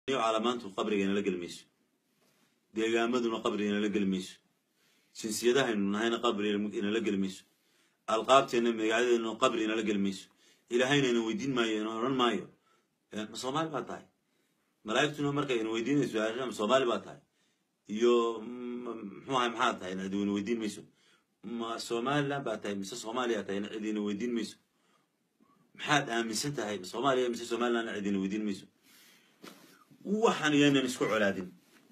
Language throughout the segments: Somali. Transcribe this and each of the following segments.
calaamaantu qabriga inala geli mayso deegaamaduna qabriga inala geli mayso jinsiyadahaynu nahayna qabri inala geli mayso alqaabteenna magacyadeena qabri inala geli mayso ilaahayna ina weydiin maayo ina odhan maayo ma soomaali baa tahay malaa'igtuna markay ina weydiinayso ma soomaali baa tahay iyo muxuu ahay maxaa tahay cid ina weydiin mayso ma somaliland baa tahay mise soomaaliya tahay cid ina weydiin mayso maxaad aaminsan tahay ma soomaaliya mise somaliland cid ina weydiin mayso waxaan iyaynan isku colaadin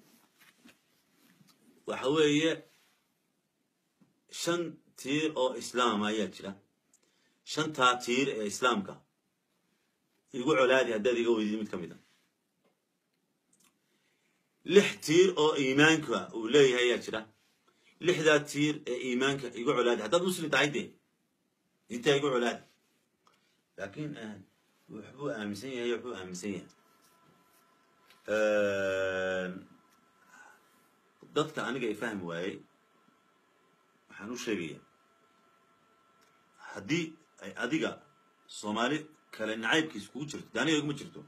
waxa weeye shan tiir oo islaama ayaa jira shantaa tiir ee islaamka igu colaadi haddaad iga weydid mid ka mid a lix tiir oo iimaanka uu leeyahay ayaa jira lixdaa tiir ee iimaanka igu colaadi haddaad muslim tahay dee intaa igu colaadi laakiin waxbuu aaminsan yahay waxbuu aaminsan yahay dadka aniga i fahmi waayey waxaan u sheegaya haddii ay adiga soomaali kale nacaybkiis kugu jirto de aniga iguma jirto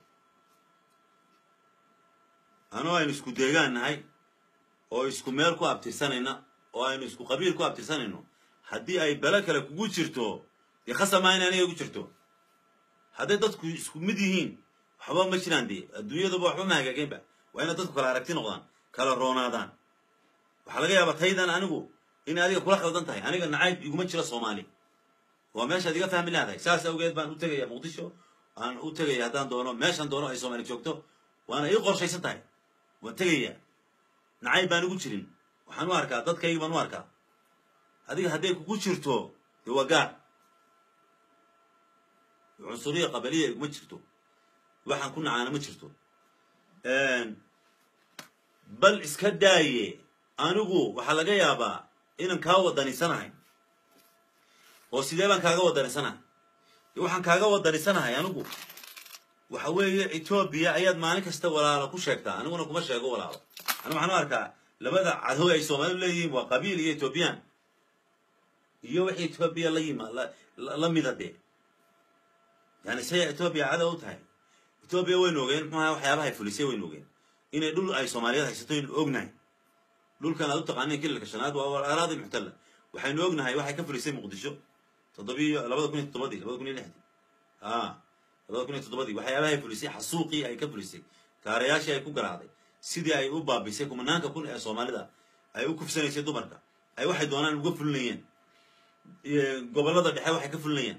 anoo aynu isku deegaan nahay oo isku meel ku abtirsanayna oo aynu isku qabiil ku abtirsanayno haddii ay bele kale kugu jirto dee khasamaa in aniga igu jirto hadday dadku isku mid yihiin waxba ma jiraan dee adduunyaduba waxba ma hagaageenba waa inay dadku kala aragti noqdaan kala roonaadaan waxaa laga yaabaa taydan anigu in adiga kula khaldan tahay aniga nacayb iguma jiro soomaali waa meeshaad iga fahmi leedahay saas awgeed baan u tegaya muqdisho aan u tegaya haddaan doono meeshan doono ay soomaali joogto waana ii qorshaysan tahay waan tegaya nacayb baan igu jirin waxaan u arkaa dadkaygi baan u arkaa adiga hadday kugu jirto dee waa gaar cunsuriya qabaliya iguma jirto waxaan ku nacaana ma jirto bal iska daaye anigu waxaa laga yaabaa inaan kaa wadanisanahay oo sidee baan kaaga wadanisanahay waxaan kaaga wadanisanahay anigu waxa weeye etoobiya ayaad maalin kasta walaalo ku sheegtaa aniguna kuma sheego walaalo anigu waxaan u arkaa labada cadow ay soomaalidu leeyihiin waa qabiil iyo etoobiyaan iyo wixii etoobiya la yima la mida dee yani say etoobiya cadow u tahay etoobiya waynu ogeen muxuu ahaa waxyaabahay fulisay waynu ogeen inay dhul ay soomaaliyeed haysato aynu ognahay dhulkan aad u taqaaneen kililka shanaad waa araadi muxtalla waxaynu ognahay waxay ka fulisay muqdisho toddobiyo labada kun iyo toddobadii labada kun iyo lixdii a labada kun iyo toddobadii waxyaabahay fulisay xasuuqii ay ka fulisay kaarayaashii ay ku garaacday sidii ay u baabisay kumanaanka kun ee soomaalida ay u kufsanaysay dumarka ay waxay doonaan uga fulinayeen gobollada dhexe waxay ka fulinayeen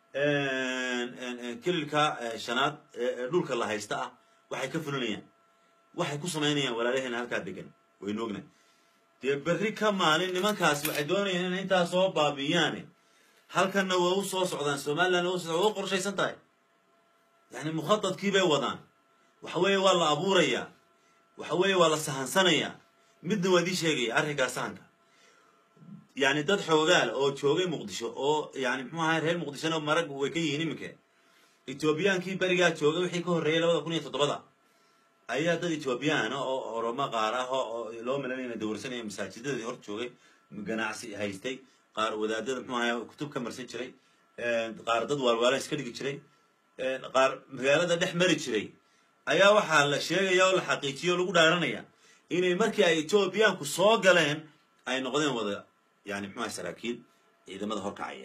kililka shanaad ee dhulka la haysta ah waxay ka fulinayaan waxay ku samaynayaan walaalaheena halkaa degan waynu ognahay dee berri ka maalin nimankaasi waxay doonayaan inay intaa soo baabiyaane halkanna waa u soo socdaan somalilandna waa u qorshaysan tahay yani mukhadadkii bay wadaan waxa weeye waa la abuurayaa waxa weeye waa la sahansanayaa midna waa dii sheegaya arrinkaa sahanka yani dad xoogaal oo joogay muqdisho oo yani muxuu ahay reer muqdishona marag way ka yihiin iminka etoobiyaankii berigaa joogay wixii ka horreeyay labada kun iyo toddobada ayaa dad etoobiyaana oo oromo qaar ah oo loo malanayna dawrsanaya masaajidadii hor joogay ganacsi haystay qaar wadaadada muxuu ahay kutub ka marsan jiray qaar dad waalwaalan iska dhigi jiray qaar magaalada dhex mari jiray ayaa waxaa la sheegaya oo la xaqiijiya o lagu dhaaranaya inay markii ay etoobiyaanku soo galeen ay noqdeen wada yani muxuu ahay saraakiil ciidamada horkacaya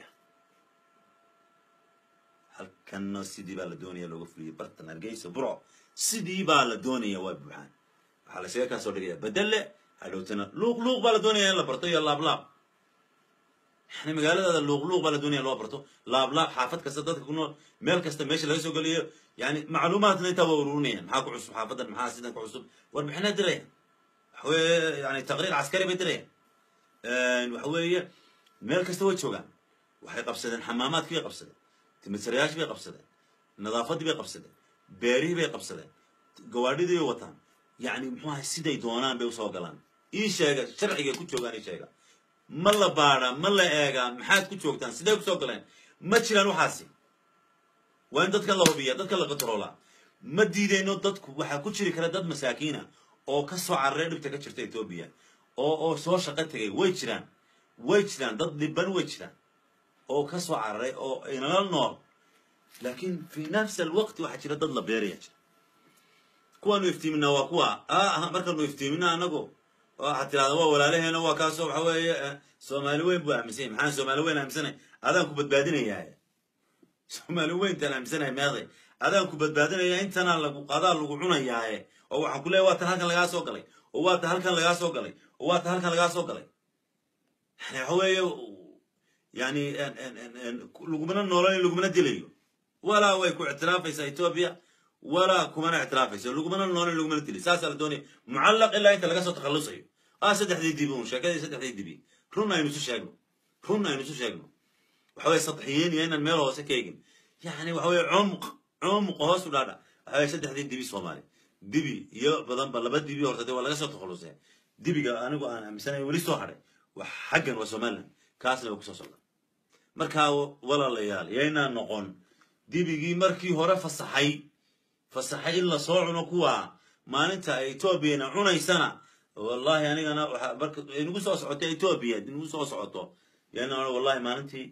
halkanna sidii baa la doonaya looga fuliyay bartan hargeysa burco sidii baa la doonaya waa buuxaan waxaa la sheega kaa soo dhigaya bedelle hadhowtana luuq luuq baa la doonaya in la barto iyo laablaab yani magaaladaada luuq luuq baa la doonaya loo barto laablaab xaafad kasta dadka ku nool meel kasta meesha laga soo geliyo yani macluumaadna intaa waa ururinayaan maxaa ku cusub xaafadan maxaa sidan ku cusub warbixinaa dirayaan waxa weeye yani taqriir caskari bay dirayaan waxa weeye meel kasta way joogaan waxay qabsadeen xamaamaadkii bay qabsadeen timisarayaashii bay qabsadeen nadaafaddii bay qabsadeen beerihii bay qabsadeen gawaadhidii bay wataan yacni muxuu ahay siday doonaan bay usoo galaan ii sheega sharcigay ku joogaan ii sheega ma la baadha ma la eegaa maxaad ku joogtaan sidee kusoo galeen ma jiraan waxaasi waa in dadka la hubiya dadka la katroolaa ma diideyno dadku waxaa ku jiri kara dad masaakiina oo ka soo cararay dhibta ka jirta etoobiya oo oo soo shaqo tegay way jiraan way jiraan dad dhiban way jiraan oo ka soo cararay oo inala nool laakiin fi nafsi alwaqti waxaa jira dad la beeraya jira kuwaanu iftiiminaa waa kuwa ah markaanu iftiiminaa anagu waxaad tirahda waa walaalaheena waa kaasoo waxa weeye soomaali weyn buu aaminsanya maxaan soomaali weyn aaminsanay adaan ku badbaadinayaa soomaali weyntaan aaminsanaya meeday adaan ku badbaadinaya intanaa lagu adaa lagu cunayaaye oo waxaan ku leeya waa tan halkan lagaa soo galay oo waa tan halkan lagaa soo galay oo waa tan halkan lagaa soo galay yani waxa weeye yani lagumana noolanayo lagumana dilayo walaa way ku ictiraafaysaa etoobiya walaa kumana ictiraafayso lagumana noolanayo lagumana dilay saasaa la doonaya mucallaq ilaa inta laga soo takhallusayo ah saddexdii dibi un sheekadii saddexdii dibi run aynu isu sheegno run aynu isu sheegno waxa weye sadxiyiin iyo inaan meel hoose ka egin yani waxa weye cumq cumq hoos u dhaadha waxa weye saddexdii dibi soomaali dibi iyo badanba laba dibi horta dee waa laga soo takhallusay dibiga anigu aan aaminsanay weli soo hadhay wax xaggan waa somaliland kaasna waa kusoo socda markaa walaalayaal yaynaa noqon dibigii markii hore fasaxay fasaxay in la soo cuno kuwa maalinta ay etoobiyana cunaysana wallahi anigana waxa marka inagu soo socoto etoobiya inagu soo socoto yana wallahi maalintii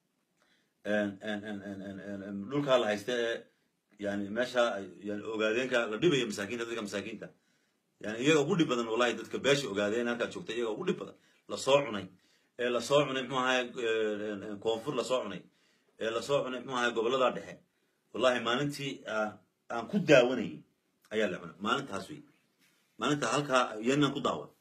dhulkaa la haysta ee yani meesha yani ogaadeenka la dhibaya masaakiinta dadka masaakiinta yani iyaga ugu dhib badan wallahi dadka beesha ogaadeen halkaa joogta iyaga ugu dhib badan lasoo cunay ee lasoo cunay muxuu ahaye koonfur lasoo cunay ee lasoo cunay muxuu ahaye gobollada dhexe wallahi maalintii aan ku daawanayay ayaa la cunay maalintaas wey maalinta halkaa yanaan ku daawan